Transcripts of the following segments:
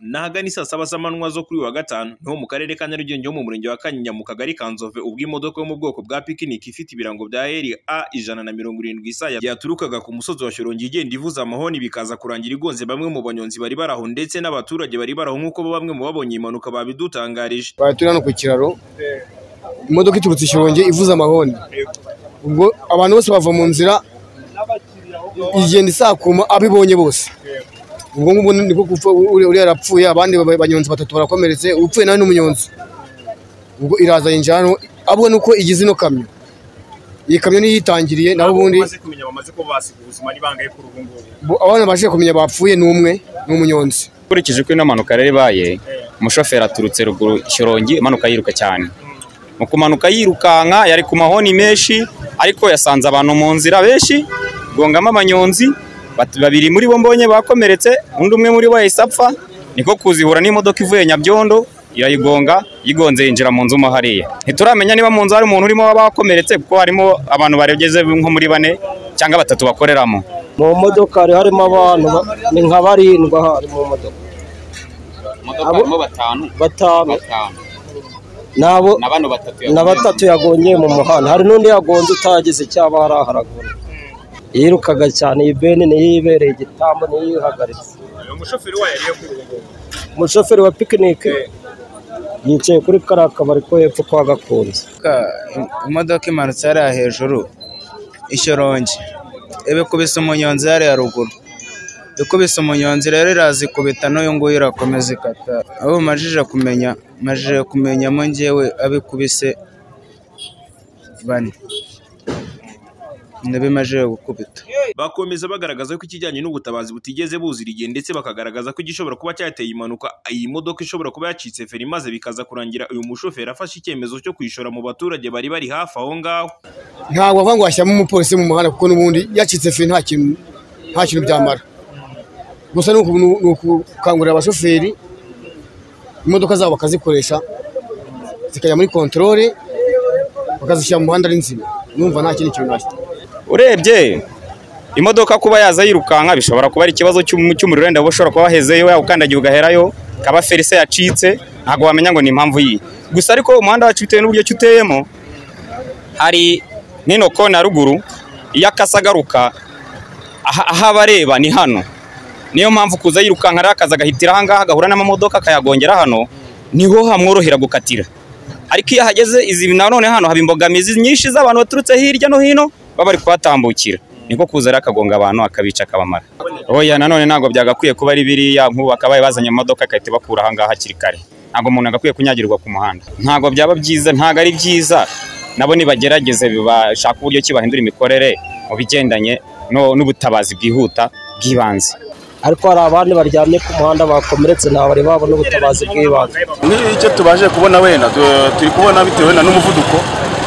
n'ahagana isaa saba z'amanywa zo kuri uyu wa gatanu niho mu karere ka Nyarugenge ho mu murenge wa Kanyinya mu kagari ka Nzove ubwo imodoka yo mu bwoko bwa pikiniki ifite ibirango bya heri A ijana na mirongo irindwi isa yaturukaga ku musozi wa Shyorongi igenda ivuza amahoni bikaza kurangira igonze bamwe mu banyonzi bari baraho ndetse n'abaturage bari baraho nk'uko bamwe mu babonye iyi mpanuka babidutangarije bari turi hano ku kiraro imodoka iturutse i Shyorongi ivuze amahoni ubwo abantu bose bava mu nzira igenda isakuma abibonye bose ubwo ngubwo niko gupfa uriya arapfuye abandi ba- banyonzi batatu barakomeretse upfuye nawe n'umunyonzi ubwo iraza yinjira hano abwo nuko igize ino kamyo iyi kamyo niyo yitangiriye naho ubundi bamaze kumenya bamaze kuba basiga ubuzima ari bangahe kuri ubu ngubu bo- abana baje kumenya bapfuye ni umwe ni umunyonzi ukurikije uko ino mpanuka yari ibaye umushoferi aturutse ruguru shyorongi imanuka yiruka cyane mu kumanuka yirukanka yari ku mahoni menshi ariko yasanze abantu mu nzira benshi gongamo abanyonzi bat- babiri muri bo mbonye bakomeretse undi umwe muri bo yahise apfa niko kuzihura n'imodoka ivuye nyabyondo irayigonga yigonze yinjira mu nzu mo hariya ntituramenya niba mu nzu hari umuntu urimo wabakomeretse kuko harimo abantu baregeze nko muri bane cyangwa batatu bakoreramo mu modoka hari harimo abantu ba- ni nka barindwi aha hari mu modoka imodoka harimo batanu batanu batanu nabo bano batatu na batatu yagonye mu muhanda hari n'undi yagonze utagize cyaba hari aharagura yirukaga cyane iyi beni niyo yibereye igitambo niyo yihagaritse uyu mushoferi wayo ariyo kuri ubu ngubu umushoferi wa pikinike yicaye kuri kariya kabari ko hepfo kwa gakunze imodoka- imodoka imanutse hariya hejuru ishyorongi ibikubise umunyonzi hariya ruguru ikubise umunyonzi rero irazikubita n'uyu nguyu irakomeza ikata abo majije kumenya majije kumenyamo ngewe abikubise bane ndabimajije gukubita bakomeza bagaragaza ko ikijyanye n'ubutabazi butigeze buzira igihe ndetse bakagaragaza ko igishobora kuba cyateye impanuka iyi modoka ishobora kuba yacitse feri maze bikaza kurangira uyu mushoferi afashe icyemezo cyo kwishora mu baturage bari bari hafi aho ngaho ntabwo bavuga ngo washyiramo umupolisi mu muhanda kuko n'ubundi yacitse feri nta kintu nta kintu byamara gusa ni uku- ni ukukangurira abashoferi imodoka zabo bakazikoresha zikajya muri kontorore bakazishyira mu muhanda ari nzima numva nta kindi kintu nashyira urebye imodoka kuba yaza yirukanka bishobora kuba ari ikibazo cy'um- cy'umuriro wenda uba ushobora kuba wahezeyo yawukandagiye ugaherayo kaba ferise yacitse ntabwo wamenya ngo ni impamvu yiyi gusa ariko umuhanda wacu bitewe n'uburyo ki uteyemo hari n'ino kona ruguru iyo akasa agaruka aha- aho abareba ni hano niyo mpamvu kuza yirukanka rero akaza agahitira ahangaha agahura n'amamodoka akayagongera hano niho hamworohera gukatira ariko iyo ahageze izi nanone hano haba imbogamizi nyinshi z'abantu baturutse hirya no hino baba bari kuhatambukira niko kuza rero akagonga abantu akabica akabamara oya nanone ntabwo byagakwiye kuba ari biriya nk'ubu akabaye bazanye imodoka igahita ibakura ahangaha hakiri kare ntabwo umuntu agakwiye kunyagirwa ku muhanda ntabwo byaba byiza ntabwo ari byiza nabo nibagerageze bashaka uburyo ki bahindura imikorere mu bigendanye no- n'ubutabazi bwihuta bw'ibanze ariko hari abandi baryamye ku muhanda bakomeretse nta bari babona ubutabazi bw'ibanze n'icyo tubashe kubona wenda tu- turi kubona bitewe wenda n'umuvuduko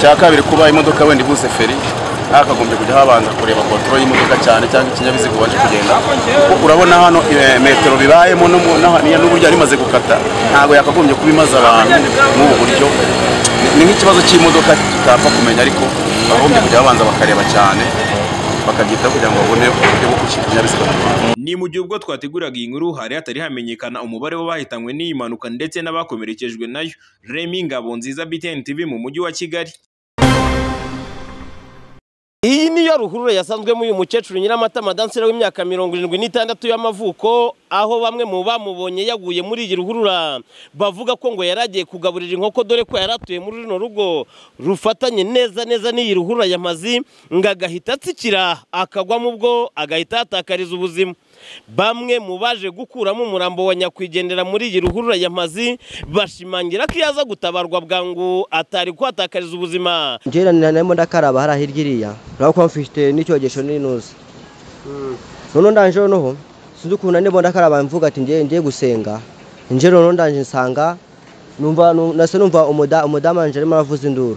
cya kabiri kuba imodoka wenda ibuze feri hakagombye kujya habanza kureba kontro y'imodoka cyane cyangwa ikinyabiziga ubashe kugenda kuko urabona hano eh, metero bibayemo n'umu- n'aha- n'iya- n'uburyo yari imaze gukata ntabwo yakagombye kuba imaze abantu n'ubu buryo Ni- ni nk'ikibazo cy'imodoka tutapfa kumenya ariko bakagombye kujya babanza bakareba cyane bakabyitaho kugira ngo babone uburyo bwo gushyira ikinyabiziga mu muhanda. ni mu gihe ubwo twateguraga iyi nkuru hari hatari hamenyekana umubare w'abahitanywe n'iyi mpanuka ndetse n'abakomerekejwe nayo Remy Ngabonziza BTN TV mu mujyi wa Kigali Iyi niyo ruhurura yasanzwemo uyu mukecuru Nyiramatama Dansera w'imyaka mirongo irindwi n'itandatu y'amavuko aho bamwe mu bamubonye yaguye muri iyi ruhurura bavuga ko ngo yari agiye kugaburira inkoko dore ko yari atuye muri runo rugo rufatanye neza neza n'iyi ruhurura yamazi ngo agahita atsikira akagwamo ubwo agahita yatakariza ubuzima bamwe mu baje gukuramo umurambo wa nyakwigendera muri iyi ruhurura yamazi bashimangira ko iyo aza gutabarwa bwangu atari kuhatakariza ubuzima njyewe narimo ndakaraba hariya hirya iriya urabona ko mfite n'icyogesho n'inuza noneho ndanje noneho sinzi ukuntu ndimo ndakaraba mvuga ati njyewe ngiye gusenga njyewe noneho ndanje nsanga numva nu- nasa numva umuda- umudamu wanje arimo aravuza induru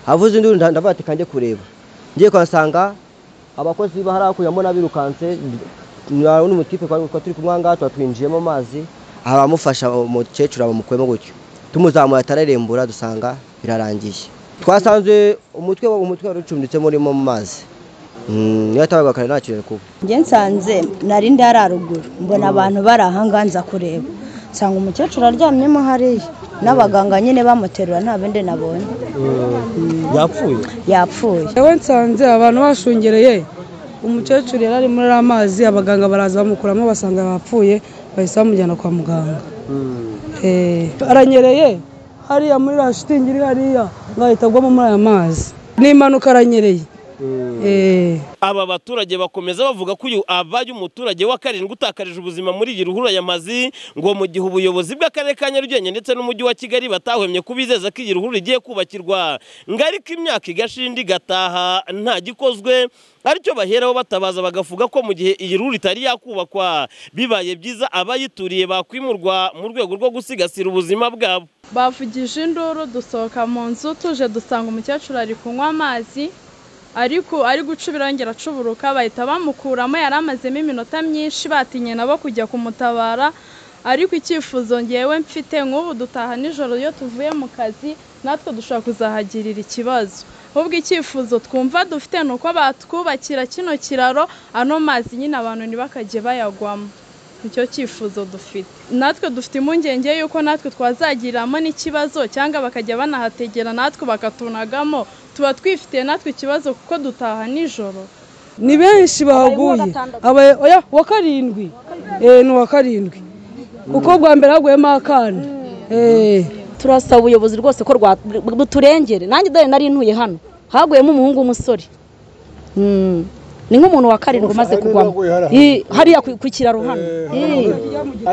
avuza induru nda- ndavuga ati kanjye kureba ngiye kuhasanga abakozi ba hariya hakurya mbona birukanse n'umutipe kwa turi kumwe aha ngaha tuba twinjiyemo amazi aha bamufasha umukecuru abamukuyemo gutyo tumuzamuye atararembura dusanga birarangiye twasanze umutwe umutwe wari ucumbitsemo urimo mu mazi Mm, niyo atabaga kare nta kintu kuba njye nsanze nari ndi hariya ruguru mbona abantu bari aha ngaha nza kureba nsanga umukecuru aryamyemo hariya n'abaganga nyine bamuterura nta bindi nabonye yapfuye yapfuye yewe nsanze abantu bashungereye umukecuru yari ari muri amazi abaganga baraza bamukuramo basanga yapfuye bahise bamujyana kwa muganga Eh, aranyereye hariya muri la shitingi iri hariya ngo ahita agwamo muri aya mazi n'impanuka aranyereye Eh. Aba baturage bakomeza bavuga ko uyu abaye umuturage wa karindwi utakarije ubuzima muri iyi ruhurura y'amazi ngo mu gihe ubuyobozi bw'akarere ka Nyarugenge ndetse n'umujyi wa Kigali batahwemye kubizeza ko iyi ruhurura igiye kubakirwa ngo ariko imyaka igashinda igataha nta gikozwe aricyo baheraho batabaza bagavuga ko mu gihe iyi ruhurura itari yakubakwa bibaye byiza abayituriye bakwimurwa mu rwego rwo gusigasira ubuzima bwabo bavugije induru dusohoka mu nzu tuje dusanga umukecuru ari kunywa amazi ariko ari guca ibirongera acuburuka bahita bamukuramo yari amazemo iminota myinshi batinye nabo kujya kumutabara ariko icyifuzo ngewe mfite nk'ubu dutaha nijoro iyo tuvuye mu kazi natwe dushobora kuzahagirira ikibazo ahubwo icyifuzo twumva dufite ni uko batwubakira kino kiraro ano mazi nyine abantu ntibakajye bayagwamo nicyo cyifuzo dufite natwe dufite impungenge y'uko natwe twazagiriramo n'ikibazo cyangwa bakajya banahategera natwe bakatunagamo tuba twifitiye natwe ikibazo kuko dutaha nijoro ni benshi bahaguye Aba- oya, wa karindwi Eh, ni uwa karindwi kuko bwa mbere haguyemo akana Eh. turasaba ubuyobozi rwose ko rwa- buturengere nanjye dore nari ntuye hano haguyemo umuhungu w'umusore Mm. ni nk'umuntu wa karindwi umaze kugwamo I- hariya ku ku kiraro hano I.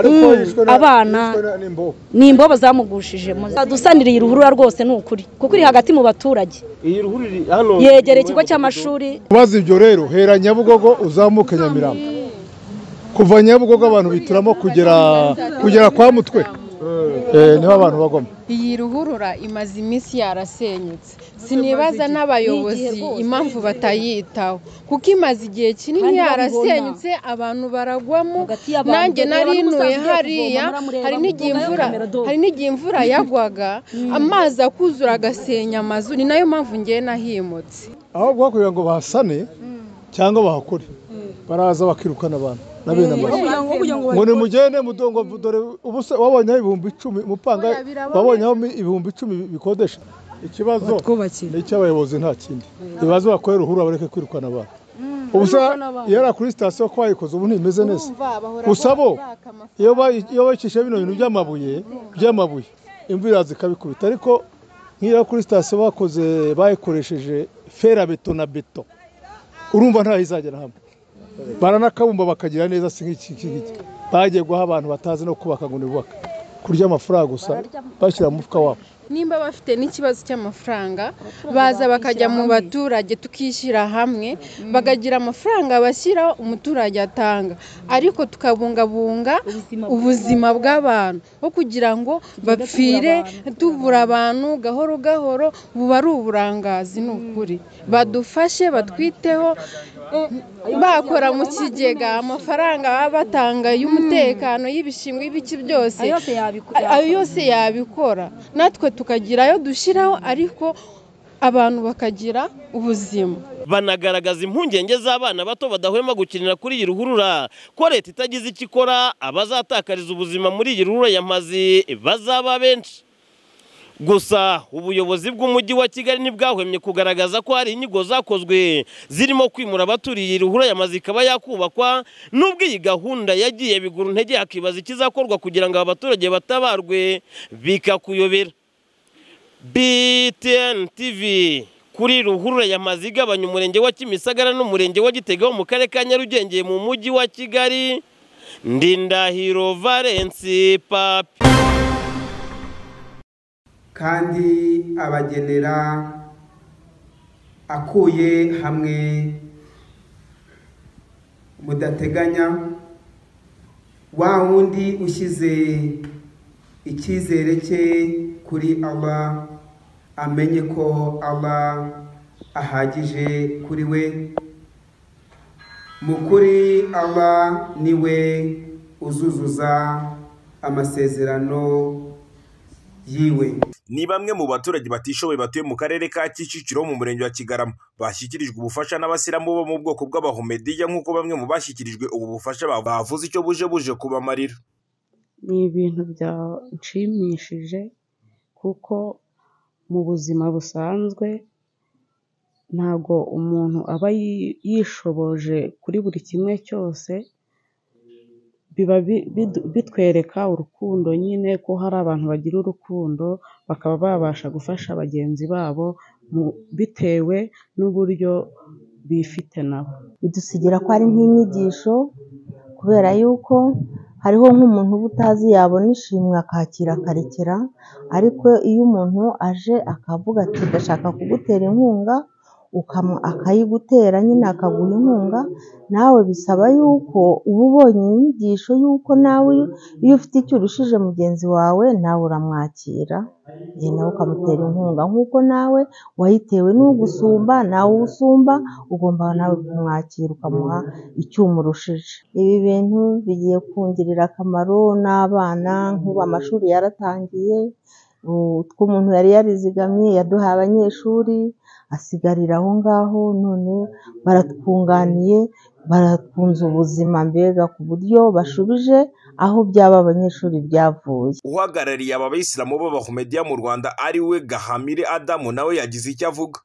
Mm. abana ni imbobo zamugushije dusaniriye ruhurura rwose ni ukuri kuko iri hagati mu baturage iyi ruhurura hano yegera ikigo cy'amashuri ubaze ibyo rero hera nyabugogo uzamuke nyamirambo kuva nyabugogo abantu bituramo kugera kugera kwa mutwe Eh, niho abantu bagoma iyi ruhurura imaze iminsi yarasenyutse sinibaza n'abayobozi impamvu batayitaho kuko imaze igihe kinini Kandi babibona. yarasenyutse abantu baragwamo y'abantu, nanjye dore nari abantu ntuye musanzwe hariya kuvoma, muramureba, hari n'igihe muvoma imvura kamera do. hari n'igihe imvura yagwaga amazi akuzura agasenya amazu ni nayo mpamvu ngewe nahimutse aho guhakorera ngo bahasane cyangwa bahakore baraza bakirukana abantu na bene amazu ngo nimugende mudongo dore ubusa wabonyeho ibihumbi icumi umupanga wabonyeho ibihumbi icumi bikodesha ikibazo ni icy'abayobozi nta kindi ibibazo bakorera ruhurura bareke kwirukana abantu ubusa iyo ari kuri sitasiyo ko wayikoze ubu ntimeze neza gusa bo iyo bayi- iyo bakishe bino bintu by'amabuye by'amabuye imvura iraza ikabikubita ariko nk'iyo kuri sitasiyo bakoze bayikoresheje ferabeto na beto urumva ntaho izagera hamwe baranakabumba bakagira neza si nk'iki iki ngiki bagiye guha abantu batazi no kubaka ngo nibubaka kurya amafaranga gusa bashyira mu mufuka wabo nimba bafite n'ikibazo cy'amafaranga baza bakajya mu baturage tukishyira hamwe bakagira amafaranga bashyira umuturage atanga ariko tukabungabunga ubuzima bw'abantu aho kugira ngo bapfire tubura abantu gahoro gahoro buba ari uburangazi ni ukuri badufashe batwiteho bakora mu kigega amafaranga baba batanga y'umutekano y'ibishingwe y'ibiki byose Ayo yose yabiku- ayo ayo yose yabikora natwe tukagira ayo dushyiraho ariko abantu bakagira ubuzima banagaragaza impungenge z'abana bato badahwema gukinira kuri iyi ruhurura ko leta itagize icyo ikora abazatakariza ubuzima muri iyi ruhurura y'amazi bazaba benshi gusa ubuyobozi bw'umujyi wa kigali ntibwahwemye kugaragaza ko hari inyigo zakozwe zirimo kwimura abaturiye ruhura yamaze ikaba yakubakwa n'ubwo iyi gahunda yagiye bigura intege hakibaza ikizakorwa kugira ngo aba baturage batabarwe bikakuyobera BTN TV kuri ruhurura yamaze igabanya umurenge wa kimisagara n'umurenge wa gitega wo mu karere ka nyarugenge mu mujyi wa kigali ndindahiro valensi papi kandi abagenera akuye hamwe mudateganya wa wundi ushyize icyizere cye kuri Allah amenye ko Allah ahagije kuri we mu kuri Allah niwe uzuzuza amasezerano yiwe ni bamwe mu baturage batishoboye batuye mu karere ka Kicukiro mu murenge wa Kigarama bashyikirijwe ubufasha n'abasilamu bo mu bwoko bw'abahomediya nk'uko bamwe mu bashyikirijwe ubu bufasha bavuze icyo buje buje kubamarira ni ibintu byanshimishije kuko mu buzima busanzwe ntago umuntu aba yi- yishoboje kuri buri kimwe cyose biba bi- bidu- bitwereka urukundo nyine ko hari abantu bagira urukundo bakaba babasha gufasha bagenzi babo mu- bitewe n'uburyo bifite nabo bidusigira ko ari nk'inyigisho kubera yuko hariho nk'umuntu uba utazi yabona ishimwe akakira akarekera ariko iyo umuntu aje akavuga ati ndashaka kugutera inkunga ukamu- akayigutera nyine akaguha inkunga nawe bisaba yuko uba ubonye inyigisho yuko nawe iyo ufite icyo urushije mugenzi wawe nawe uramwakira ye nawe ukamutera inkunga nk'uko nawe wayitewe n'ugusumba nawe usumba ugomba nawe kumwakira ukamuha icyo umurushije ibi bintu bigiye kungirira akamaro n'abana nk'ubu amashuri yaratangiye utwo umuntu yari yarizigamye yaduhaye abanyeshuri asigarira aho ngaho none baratwunganiye barakunze ubuzima mbega ku buryo bashubije aho byaba abanyeshuri byavuye uhagarariye aba bayisilamu b'abahumediya mu rwanda ari we gahamire adamu nawe yagize icyo avuga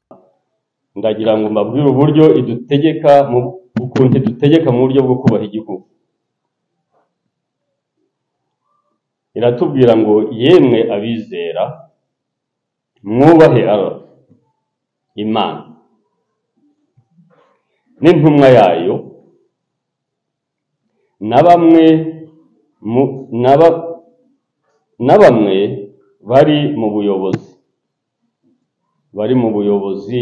ndagira ngo mbabwire uburyo idutegeka mu ukuntu idutegeka mu buryo bwo kubaha igihugu iratubwira ngo yemwe abizera mwubahe Allah, imana n'intumwa yayo na bamwe mu- na ba- na bamwe bari mu buyobozi bari mu buyobozi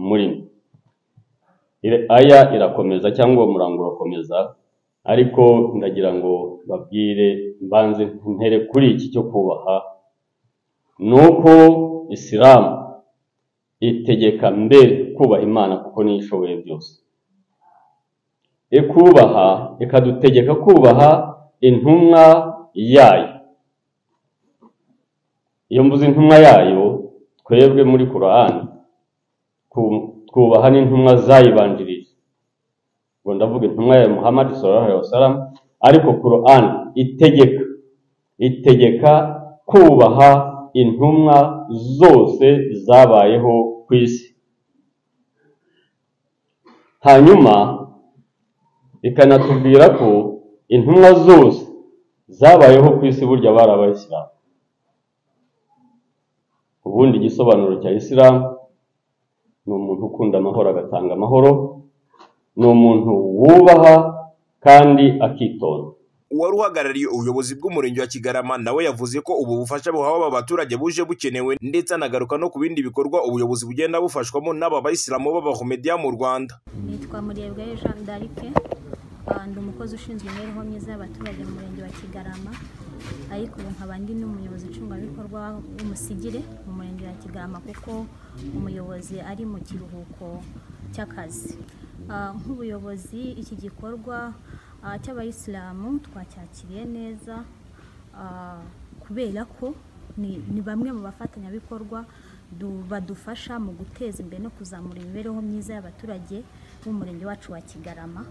muri mwe Ire- aya irakomeza cyangwa uwo murango urakomeza ariko ndagira ngo babwire mbanze ntere kuri iki cyo kubaha ni uko isilamu itegeka mbere kubaha imana kuko niyo ishoboye byose ikubaha ikadutegeka kubaha intumwa yayo iyo mvuze intumwa yayo twebwe muri korani twubaha n'intumwa zayibanjirije ngo ndavuga intumwa ya muhammad sallallahu alaihi wasallam ariko korani itegeka itegeka kubaha intumwa zose zabayeho ku isi hanyuma ikanatubwira ko intumwa zose zabayeho ku isi burya bari abayisilamu ubundi igisobanuro cya isilamu ni umuntu ukunda amahoro agatanga amahoro ni umuntu wubaha kandi akitonda uwari uhagarariye ubuyobozi bw'umurenge wa kigarama nawe yavuze ko ubu bufasha buhawe aba baturage buje bukenewe ndetse anagaruka no ku bindi bikorwa ubuyobozi bugenda bufashwamo n'aba bayisilamu b'abahumediya mu rwanda nitwa murebwayo jean d'arike Ah, ndi umukozi ushinzwe imibereho myiza y'abaturage mu murenge wa kigarama ariko ubu nkaba ndi n'umuyobozi nshingwabikorwa w'umusigire mu murenge wa kigarama kuko umuyobozi ari mu kiruhuko cy'akazi Ah, nk'ubuyobozi iki gikorwa ah, cy'abayisilamu twacyakiriye neza Ah, kubera ko ni ni bamwe mu bafatanyabikorwa du- badufasha mu guteza imbere no kuzamura imibereho myiza y'abaturage b'umurenge wacu wa kigarama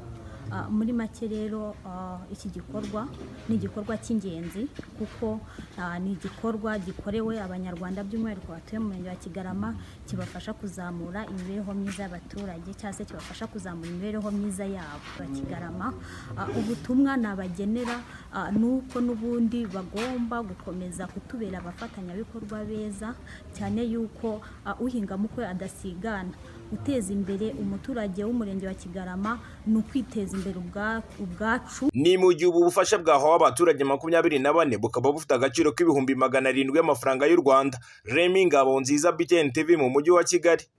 Ah, muri make rero ah, iki gikorwa ni igikorwa cy'ingenzi kuko ah, ni igikorwa gikorewe abanyarwanda by'umwihariko batuye mu murenge wa kigarama kibafasha kuzamura imibereho myiza y'abaturage cyangwa se kibafasha kuzamura imibereho myiza yabo wa kigarama Ah, ubutumwa nabagenera ah, ni uko n'ubundi bagomba gukomeza kutubera abafatanyabikorwa beza cyane yuko ah, uhinga mu kwe adasigana guteza imbere umuturage w'umurenge wa kigarama ni ukwiteza imbere ubwa- ubwacu ni mu gihe ubu bufasha bwahawe abaturage makumyabiri na bane bukaba bufite agaciro k'ibihumbi magana arindwi y'amafaranga y'u rwanda remi ngabo nziza btn tv mu mujyi wa kigali